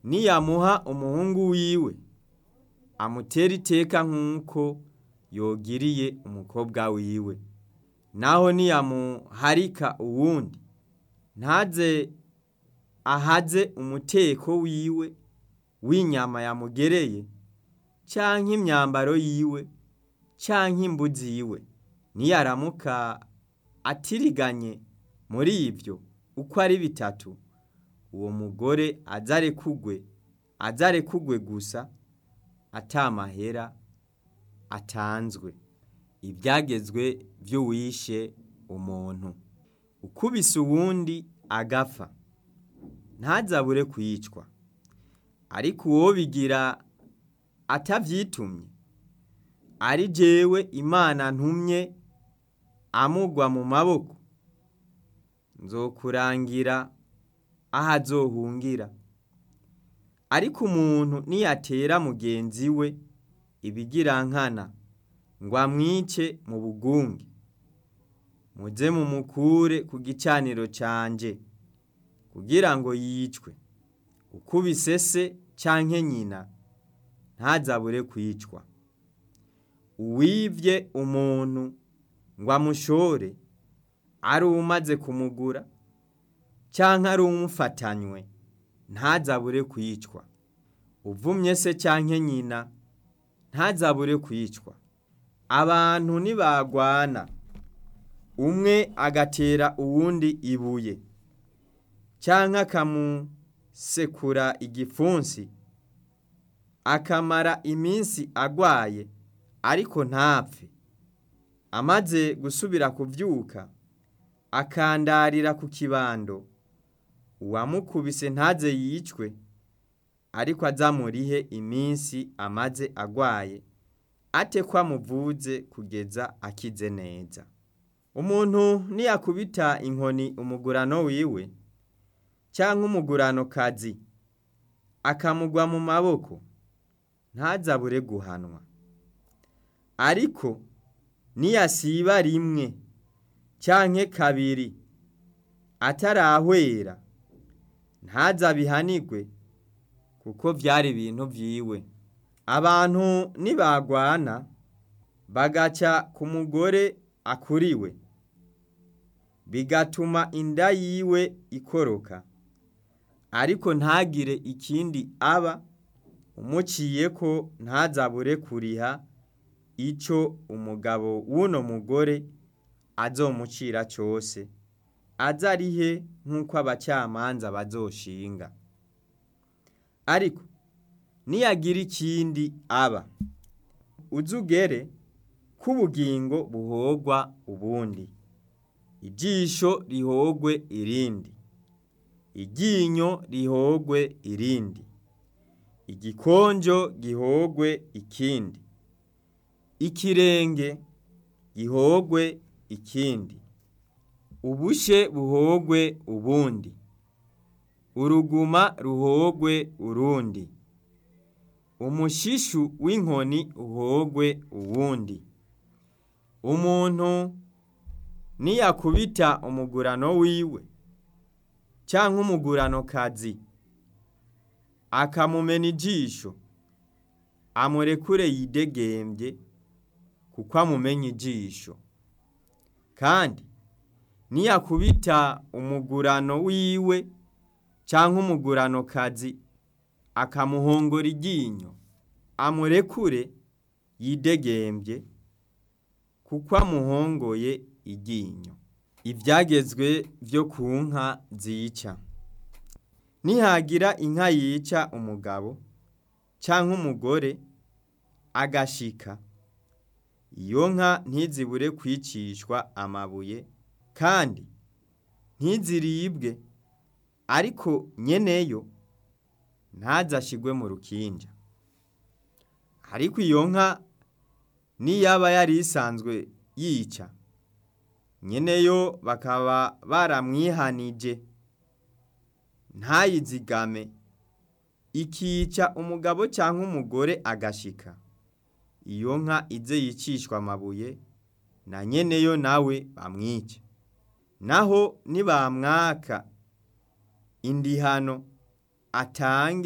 niyamuha umuhungu wiwe amutere iteka nk'uko yogiriye umukobwa wiwe naho niyamuharika uwundi ntaze ahaze umuteko wiwe w'inyama yamugereye canke imyambaro yiwe canke imbu ziwe niyaramuka atiriganye muri ivyo uko ari bitatu uwo mugore azarekugwe azarekugwe gusa ata mahera atanzwe ibyagezwe vy'uwishe umuntu ukubise uwundi agapfa ntazabure kwicwa ariko uwo bigira atavyitumye ari jewe imana ntumye amugwa mu maboko nzokurangira aho azohungira ariko umuntu niyatera mugenzi we ibigirankana ngo amwice mu bugunge muze mumukure ku gicaniro canje kugira ngo yicwe ukubise se canke nyina ntazabure kwicwa uwivye umuntu ngo amushore ari umaze kumugura canke ari umufatanywe ntazabure kwicwa uvumye se canke nyina ntazabure kwicwa abantu nibagwana umwe agatera uwundi ibuye canke akamusekura igipfunsi akamara iminsi agwaye ariko ntapfe amaze gusubira kuvyuka akandarira ku kibando uwamukubise ntaze yicwe ariko azamurihe iminsi amaze agwaye ate ko amuvuze kugeza akize neza umuntu niyakubita inkoni umugurano wiwe cyangwa umugurano kazi akamugwa mu maboko ntazabure guhanwa ariko niyasiba rimwe canke kabiri atarahwera ntazabihanigwe kuko vyari ibintu vyiwe abantu nibagwana bagaca ku mugore akuriwe bigatuma inda yiwe ikoroka ariko ntagire ikindi aba umuciye ko ntazabure kuriha ico umugabo w'uno mugore azomucira cose azarihe nk'uko abacamanza bazoshinga ariko niyagira ikindi aba uzugere k'ubugingo buhogwa ubundi ijisho rihogwe irindi iryinyo rihogwe irindi igikonjo gihogwe ikindi ikirenge gihogwe ikindi ubushe buhogwe ubundi uruguma ruhogwe urundi umushishu w'inkoni uhogwe uwundi umuntu niyakubita umugurano wiwe canke umugurano kazi akamumena ijisho amurekure yidegembye kuko amumenya ijisho kandi niyakubita umugurano wiwe canke umugurano kazi akamuhongora iryinyo amurekure yidegembye kuko amuhongoye iryinyo ivyagezwe vyo ku nka zica nihagira inka yica umugabo canke umugore agashika iyo nka ntizibure kwicishwa amabuye kandi ntiziribwe ariko nyeneyo ntazashigwe mu rukinja ariko iyo nka niyaba yari isanzwe yica nyeneyo bakaba baramwihanije ntayizigame ikica umugabo cyangwa umugore agashika iyo nka ize yicishwa amabuye na nyeneyo nawe bamwica naho nibamwaka indihano atange